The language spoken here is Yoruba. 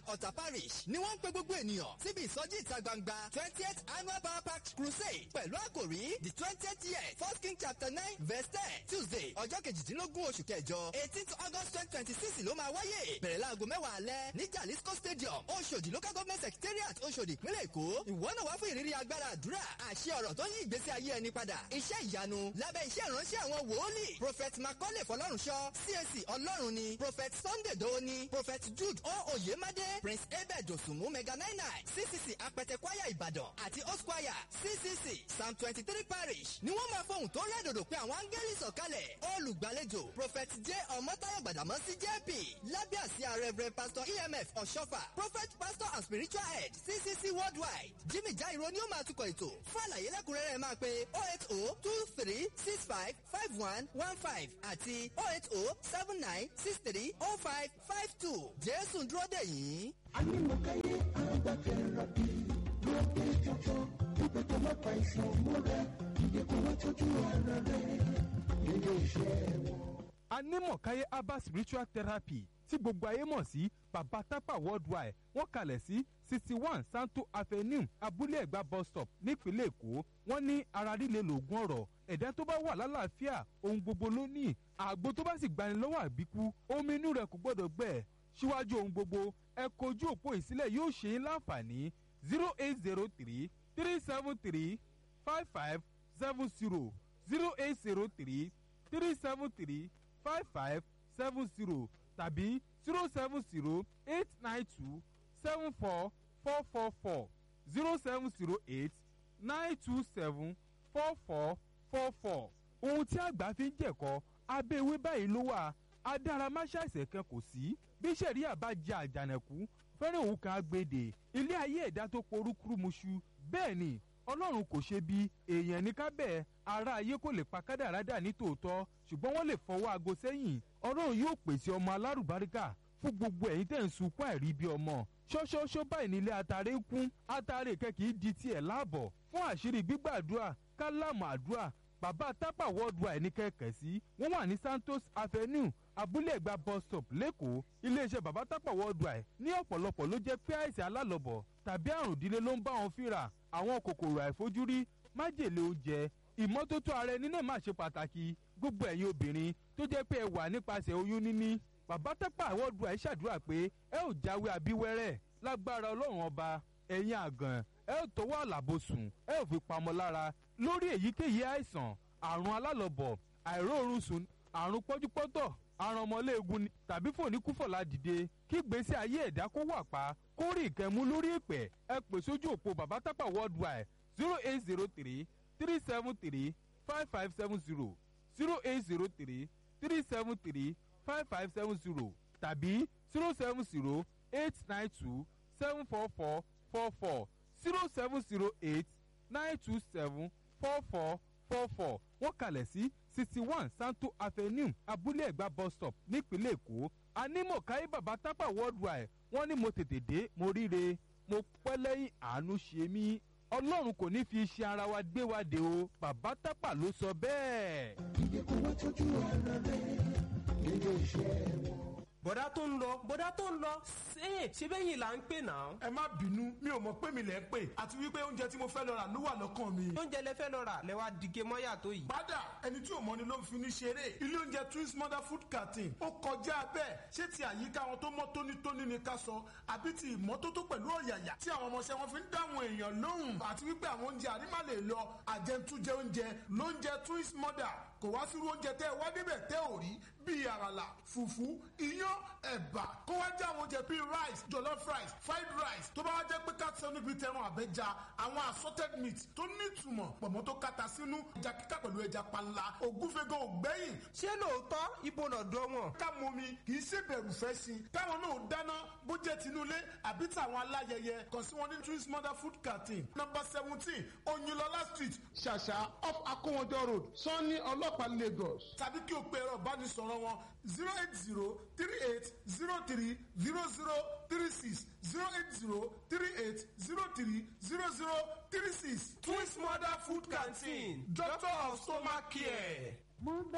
ọ̀tà parish ni wọ́n ń pe gbogbo ènìyàn síbi ìsọjí ìta gbangba twentieth annual power pack crusade pẹ̀lú àkòrí the twentieth year first king chapter nine verse ten tuesday ọjọ́ kejìdínlógún oṣù kẹjọ eighteenth august twenty twenty six ló máa wáyé bẹ̀rẹ̀ láago mẹ́wàá alẹ́ ní jalisco stadium oṣòdì local government secretariat oṣòdì ìpínlẹ̀ èkó ìwọ náà wá fún ìrírí agbára àdúrà àṣẹ ọ̀rọ̀ tó yí ìgbésí ayé ẹni padà iṣẹ́ ìyanu lábẹ́ iṣẹ́ ìránṣẹ́ àwọn wòólì prophet macaulay fọlọ́runṣọ́ cac ọlọ́run ni prophet sunday doni prophet jude o oyemade prince abed osunmu mega nine nine ccc apẹtẹ kwaya ìbàdàn àti osquire ccc psalm twenty three parish ni wọ́n máa fohùn tó rẹ́dòdò pé àwọn áńgẹ́lì sọ̀kalẹ̀ olùgbàlejò prophet j ọmọtayọ gbàdámọ́sí jp lábẹ́ àsíá reverend pastor emf ọ̀ṣọ́fà prophet pastor and spiritual head ccc worldwide jimmy jairo ni ó máa tukọ̀ ètò fún àlàyé lẹ́kùnrẹ́rẹ́ máa pe oh eight oh two three six five five one one five àti oh eight oh seven nine six three oh five five two jésù ń dúró dè yín. anímọ̀káyé agbákẹ́rọ̀ bí ló pé jọjọ wípé tó má pa ìsàn múra ìdíkùn wọn tójú ara rẹ nílé iṣẹ́ wọn. anímọ̀káyé herbal spiritual therapy tí gbogbo ayé mọ̀ sí baba tapa worldwide wọ́n kalẹ̀ sí sixty one santo avenue abúlé ẹ̀gbá bus stop nípínlẹ̀ èkó wọ́n ní ara líle lògùn ọ̀rọ̀ ẹ̀dá tó bá wà lálàáfíà ohun gbogbo ló ní àgbo tó bá sì gbani lọ́wọ́ àbíkú omi inú rẹ̀ kò gbọ́dọ̀ gbẹ síwájú ohun gbogbo ẹ kojú òpó ìsílẹ̀ yóò ṣe é láǹfààní zero eight zero three three seven three five five seven zero zero eight zero three three seven three five five seven zero tàbí zero seven zero eight nine two seven four four four four zero seven zero eight nine two seven four four four four. ohun tí àgbà fi ń jẹ̀kọ́ abẹ́ ewé báyìí ló wà adáramáṣáìsẹ̀ kan kò sí bí sẹ̀ríà bá jẹ àjànàkú fẹ́rẹ̀ òun kan agbèdè ilé ayé ẹ̀dá tó porúkúrúmuṣu bẹ́ẹ̀ ni ọlọ́run kò ṣe bí èèyàn ní kábẹ́ ara ayé kò lè pa kádàrádà ní tòótọ́ ṣùgbọ́n wọ́n lè fọwọ́ aago sẹ́yìn ọlọ́run yóò pèsè ọmọ alárùbáríkà fún gbogbo ẹ̀yin tẹ̀ ń sunkún àìrí bí ọmọ ṣọ́ṣọ́ṣọ́ báyìí nílé atare ń kún atare kẹ́kì í di tiẹ̀ láàbọ̀ fún àṣírí gbígbàdúrà kálámù àdúrà bàbá tápà worldwide ní kẹ̀kẹ́ sí wọ́n wà ní santos avenue abúlé ẹ̀gbá bus stop lẹ́kọ̀ọ́ iléeṣẹ́ bàbá tápà worldwide ní ọ̀pọ̀lọpọ̀ ló jẹ́ pé àìsàn alálọ̀bọ̀ tàbí àrùn ìdílé ló ń bá wọn fínra àwọn kòkòrò àìfojúrí májèlé oúnjẹ ìmọ́tótó ara ẹni náà máa ṣe pàtàkì gbogbo ẹ̀yin obìnrin tó jẹ́ pé ẹ wà nípasẹ̀ oyún níní bàbá tápà worldwide ṣàdúrà pé ẹ ò jáwé abíwẹ́rẹ́ lágbára ọlọ́run ọba ẹ̀yin àgàn ẹ ò tọwọ́ àlàbòsùn ẹ ò fi pamọ́ lára lórí èyíkéyìí àìsàn àrùn alálọ̀bọ̀ àìróorun sùn àrùn pọ́júpọ́tọ̀ àrùn ọmọléegun ni tàbí fòníkúfọ̀lá dìde kí gbèsè ayé ẹ̀dá kó wà pa kó rí ìkẹ́mú lórí ìpẹ́ ẹ pè sójú òpó bàbá tápà worldwide zero eight zero three three seven three five five seven zero zero eight zero three three seven three five five seven zero tàbí zero seven zero eight nine two seven four four four four zero seven zero eight nine two seven four four four four wọ́n kalẹ̀ sí sixty one santo avenue abúlé ẹ̀gbá bus stop nípínlẹ̀ èkó anímọ̀káyé bàbá tápà worldwide wọ́n ní mo tètè dé mo ríre mo pẹ́ lẹ́yìn àánú ṣe mí ọlọ́run kò ní fi iṣẹ́ ara wa gbé wa dé o bàbá tápà ló sọ bẹ́ẹ̀. ìdíkùn wọn tójú ara rẹ nílé iṣẹ́ wọn. bọ̀dá tó ń lọ bọ̀dá tó ń lọ ṣé ṣé bẹ́yìn là ń pè náà. ẹ má bínú mi ò mọ pé mi lẹ ń pè àti wípé oúnjẹ tí mo fẹ́ lọ rà ló wà lọ́kàn mi. oúnjẹ lẹ fẹ́ lọ rà lẹ wá dìge mọ́yà tó yìí. padà ẹni tí ò mọ ni ló ń fi ní ṣeré ilé oúnjẹ twins mother food canteen ó kọjá bẹ́ẹ̀ ṣé ti àyíká wọn tó mọ́ tónítóní ni ká sọ àbí ti ìmọ́tótó pẹ̀lú ọ̀yàyà tí àwọn ọmọọṣẹ́ wọn fi ń dáhùn èèyàn lóhùn àti wípé àwọn oúnjẹ àrímà lè lọ àjẹntújẹ oúnjẹ lóúnjẹ twins mother kò wá sírú oúnjẹ tẹ́ ẹ wá débẹ̀ tẹ́ ò rí bíi àràlà fùfú iyán ẹ̀bà kó wá jẹ́ àwọn oúnjẹ bíi rice jollof rice fried rice tó bá wá jẹ́ pé káàtì níbi tẹran àbẹ́ja àwọn assorted meat tó nítumọ̀ pọ̀mọ́ tó kata sínú ẹja kíkà pẹ̀lú ẹja panla ògúnfẹ́gàn ògbẹ́yìn ṣé lóòótọ́ ibo lọ́dọ̀ wọn. ká mọ mi kì í ṣe bẹ̀rù fẹ́ sí i káwọn náà dáná bó jẹ́ tinúlé àbí tàwọn aláyẹyẹ kàn sí wọn ní twins mother food canteen number seventeen oyinlọlá street ṣàṣà off akówọjọ road sanni ọlọ́pàá lagos tàbí kí o pe ẹ̀rọ ìbánisọ̀rọ̀ wọn zero eight zero three eight zero three zero zero three six zero eight zero three eight zero three zero zero three six twins mother food canteen doctor of stomach care.